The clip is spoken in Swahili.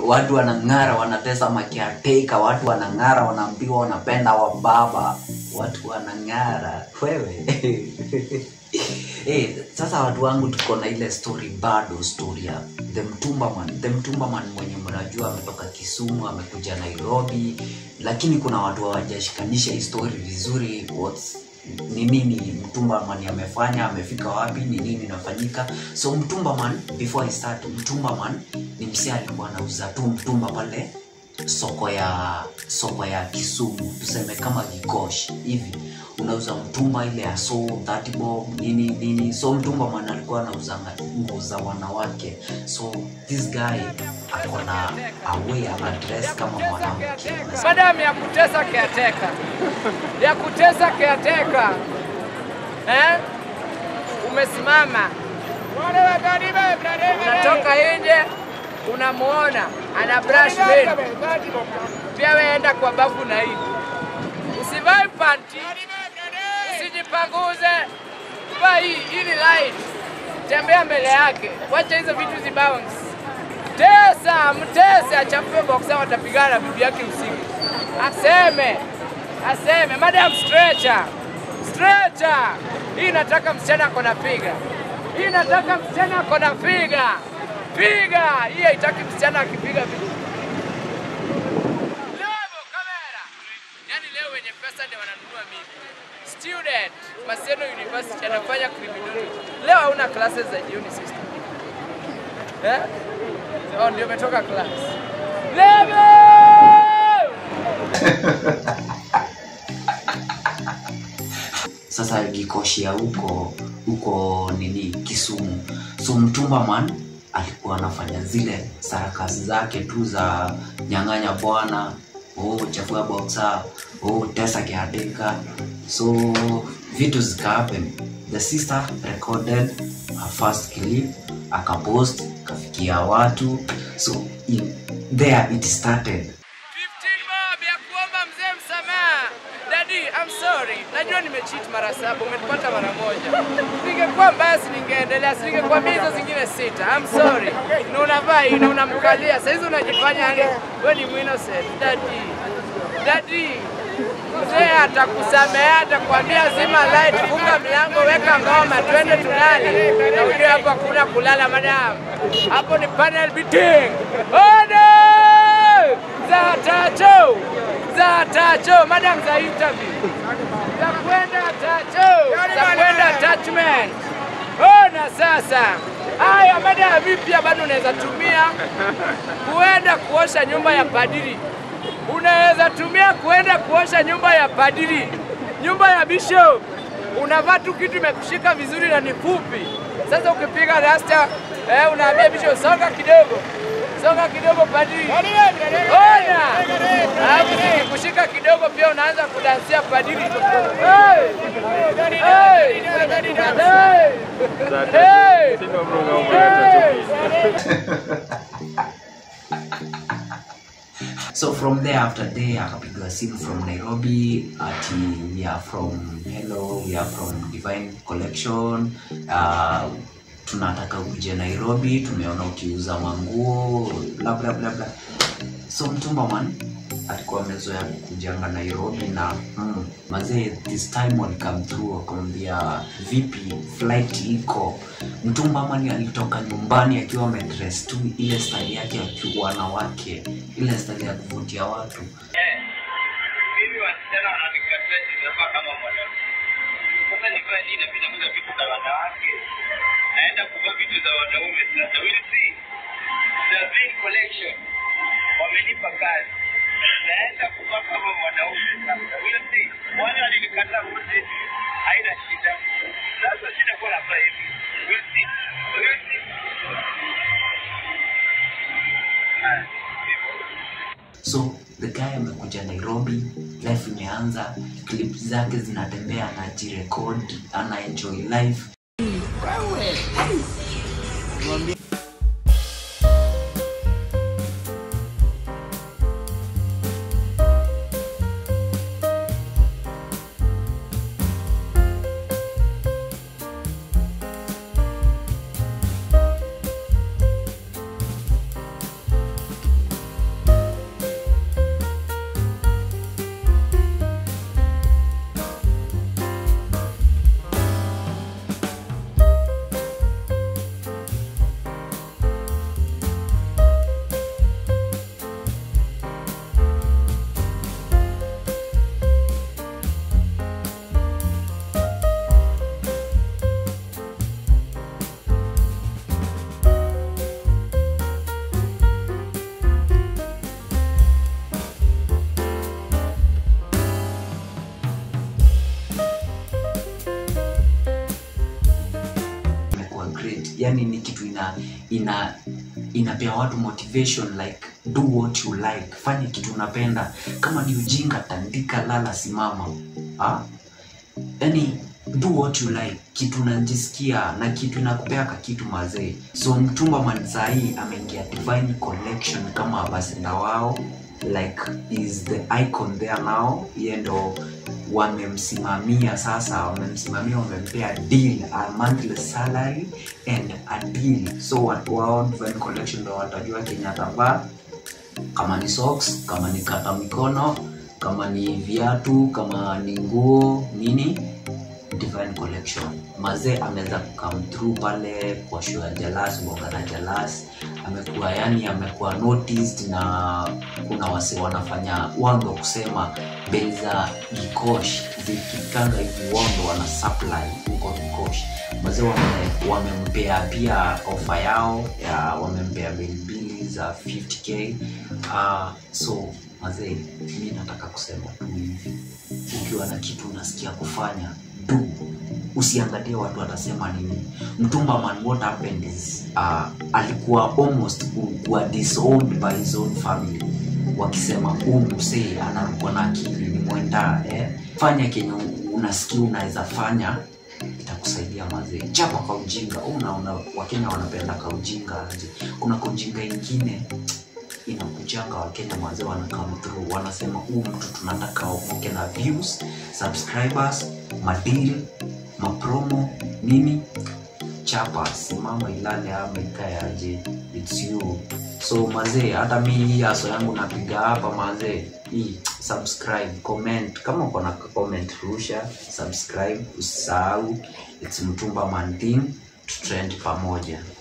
watu wanang'ara wanatesa makiateka watu wanang'ara wanaambiwa wanapenda wababa watu wanang'ara wewe Eh, sasa watu wangu tuko na ile story bado story ya the mtumbaman the mtumbaman mwenye mnajua ametoka kisumu amekuja nairobi lakini kuna watu hawajashikanisha hii story vizuri what's ni nini mtumbaman amefanya amefika wapi ni nini inafanyika so mtumbaman before I start mtumbaman ni msia alikuwa anauza tu mtumba pale soko ya soko ya kisumu tuseme kama gikosh hivi unauza mtumba ile ya so 30 bob nini nini so mtumba man alikuwa anauza nguo za wanawake so this guy ako na away ana dress kama mwanamke Madam ya kutesa caretaker. Ya kutesa caretaker. Eh? Umesimama. Unatoka nje unamuona ana brush mane. Pia wewe enda kwa bafu na hivi. Usivae panty. Usijipanguze. Vaa hii ili light. Tembea mbele yake. Wacha hizo vitu zibounce. Tesa, mtese, achafue boxer, watapigana na bibi yake usiku. Aseme, aseme, madam stretcher, stretcher. Hii nataka msichana ako na figa, hii nataka msichana ako na figa, figa. Hii haitaki msichana akipiga vitu. Lebo kamera. Yani leo wenye pesa ndio wananunua mimi. Student, Maseno University anafanya criminology. Leo hauna classes za jioni sister. Eh? Oh, ndio umetoka class. Lebo! sasa gikoshia huko huko nini kisumu so mtumba man alikuwa anafanya zile sarakasi zake tu za nyang'anya bwana oh, chafua boxa oh, tesa kiadika so vitu zikahappen the sister recorded her first clip akapost kafikia watu so in, there it started 15 bob ya kuomba mzee msamaha. Daddy, I'm sorry. Najua nimecheat mara saba, umenipata mara moja. Singekuwa mbaya si ningeendelea, si ningekwambia hizo zingine sita. I'm sorry. Na unavaa hii na unamkalia. Sasa hizi unajifanya yani wewe ni innocent. Daddy. Daddy. Mzee atakusamea, atakwambia zima light, funga mlango, weka ngoma, twende tulale. Na ujue hapo hakuna kulala madam. Hapo ni panel beating. Order! Za tacho. Za tacho, madam za interview. Za kwenda tacho. Za kwenda attachment. Ona sasa. Haya madam vipya bado unaweza tumia kuenda kuosha nyumba ya padiri unaweza tumia kuenda kuosha nyumba ya padiri, nyumba ya bishop. Unavaa tu kitu imekushika vizuri na ni fupi. Sasa ukipiga rasta eh, unaambia bishop songa kidogo, songa kidogo padiri, ona. Alafu ikikushika kidogo pia unaanza kudansia padiri. Hey! Hey! Hey! Hey! so from there after day akapigwa simu from nairobi ati we are from hello we are from divine collection uh, tunataka uje nairobi tumeona ukiuza manguo bla bla bla bla so mtumbaman alikuwa amezoea kujanga nairobi na mm, mazee this time walikam through wakamwambia vipi flight iko mtumbamani alitoka nyumbani akiwa amedress tu ile style yake akiwa wanawake ile style ya kuvutia watu mimi wasichana wananikataa ninavaa kama mwanamke. Sasa nivae nini? Mimi nauza vitu za wanawake, naenda kuvaa vitu za wanaume. Sasa we'll see. The Green Collection wamenipa kazi, naenda kuvaa kama mwanaume. Sasa we'll see. Wale walinikataa wote, haina shida. Sasa sitakuwa nafaa hivi. We'll see. We'll see. Ah, hivyo. so the guy amekuja nairobi life imeanza clip zake zinatembea anajirekod anaenjoy life yani ni kitu ina ina inapea watu motivation like do what you like fanya kitu unapenda kama ni ujinga tandika lala simama ha? yani do what you like kitu unajisikia na kitu inakupeaka kitu mazee so mtumba man sahii ameingia divine collection kama abasenda wao like is the icon there now ye ndo wamemsimamia sasa wamemsimamia wamempea deal a monthly salary and a deal so watu wao divine collection ndo watajua kenye atavaa kama ni socks kama ni kata mikono kama ni viatu kama ni nguo nini divine collection mazee ameweza come through pale kwa show ya jalas bonga na jalas amekuwa yani amekuwa noticed na kuna wase wanafanya wando kusema bei za gikosh zikikanga hivi wando wana supply huko gikosh mazee wame, wamempea pia ofa yao ya wamempea bei mbili za 50k uh, so mazee mi nataka kusema tu hivi ukiwa na kitu unasikia kufanya do usiangalie watu watasema nini mtumba man what happened is uh, alikuwa almost kuwa disowned by his own family wakisema huu msee anarukwa na akili ni mwenda eh? fanya kenye unasikia unaweza fanya itakusaidia mazee chapa kwa ujinga unaona wakenya wanapenda kaujinga aje kuna kaujinga ingine inakujanga wakenya mazee wana come through wanasema huu mtu tunataka omoke na views subscribers madeal mapromo nini chapa simama ilale ama ikae aje its you so mazee hata mi hii aso yangu napiga hapa mazee hii subscribe comment kama uko na comment rusha subscribe usisahau its mtumba mantin tutrend pamoja